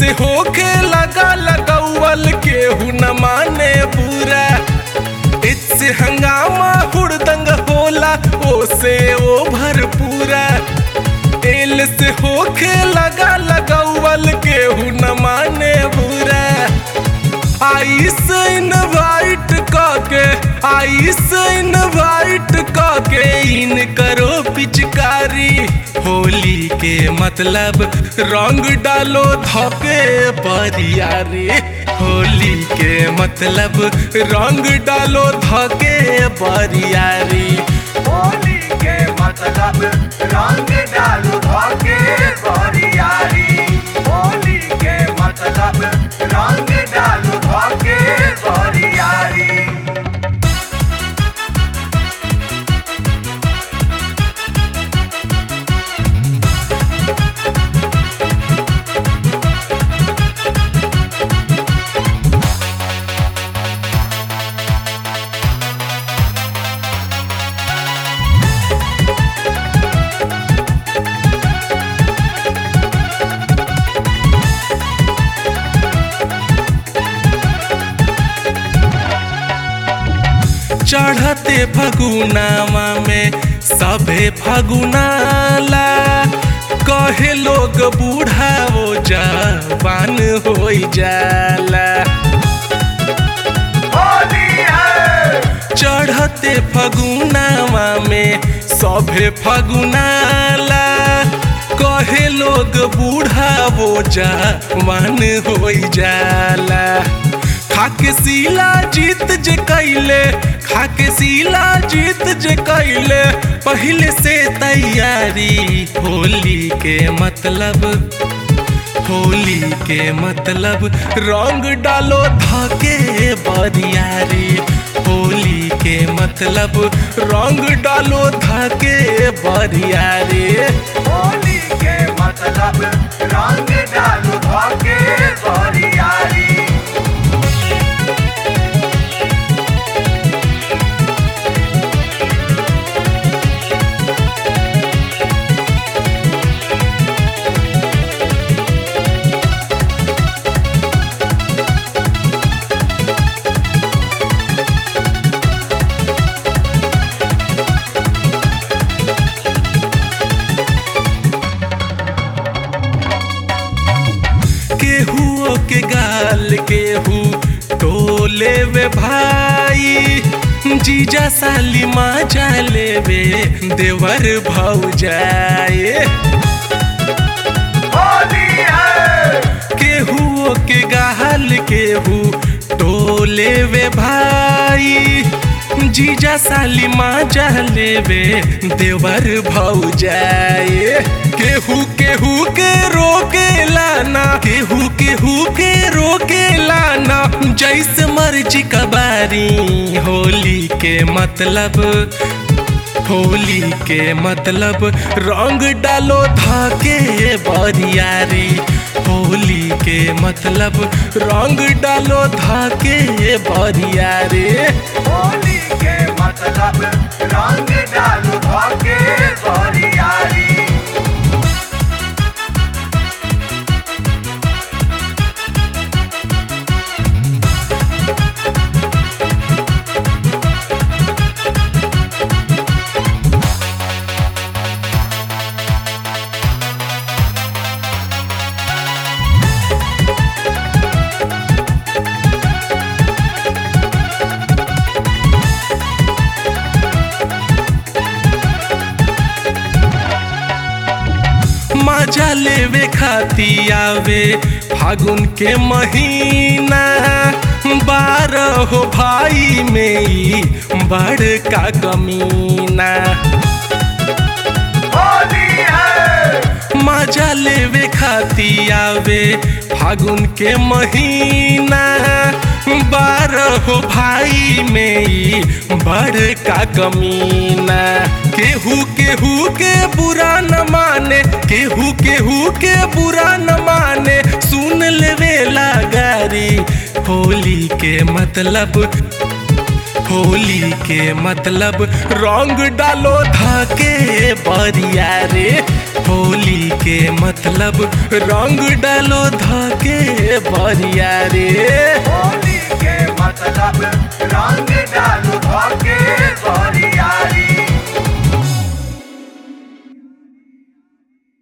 से होके लगा लगौल केहू न माने बुरा इससे हंगामा हुड़दंग होला ओसे ओ भरपूरा एल से होके लगा लगौल केहू न माने बुरा आइस इनवाइट काके आइस इनवाइट काके इन करो पिचकारी होली के मतलब रंग डालो धोके बरियारी होली के मतलब रंग डालो धोके बरियारी होली के मतलब रंग डालो भागे बरियारी होली के मतलब रंग डालो भागे बरियारी चढ़ते फगुनावा में सभे फगुनाला कहे लोग बूढ़ा वो जवान हो जाला होली है चढ़ते फगुनावा में सभे फगुनाला कहे लोग बूढ़ा वो जवान हो जाला खाके सीला जीत जे कैले खाके सीला जीत जे कैले पहले से तैयारी होली के मतलब होली के मतलब रंग डालो धाके बरियारी होली के मतलब रंग डालो धाके बरियारी होली के मतलब रंग डालो भागे बरियारी केहू के गाल केहू टोले वे भाई जीजा साली माजा लेवे देवर भाऊ जाए होली है केहू के गाल केहू टोले वे भाई जीजा साली माजा लेवे देवर भाऊ जाए केहू केहू के रोके लाना केहू केहू के रोके लाना जैसे मर्जी कबारी होली के मतलब होली के मतलब रंग डालो धाके बरियारी होली के मतलब रंग डालो धाके बरियारी होली के मतलब रंग डालो भागे बरियारी मजा लेवे खाती आवे फागुन के महीना बारह भाई में ई बड़का कमीना होली है मजा लेवे खाती आवे फागुन के महीना बारह भाई में ई बड़का कमीना केहू केहू के बुरा न माने केहू केहू के बुरा न माने सुन लेवे गारी होली के मतलब होली के मतलब रंग डालो धाके बरिया रे होली के मतलब रंग डालो धाके बरिया रे होली के मतलब रंग डालो भागे बरियारी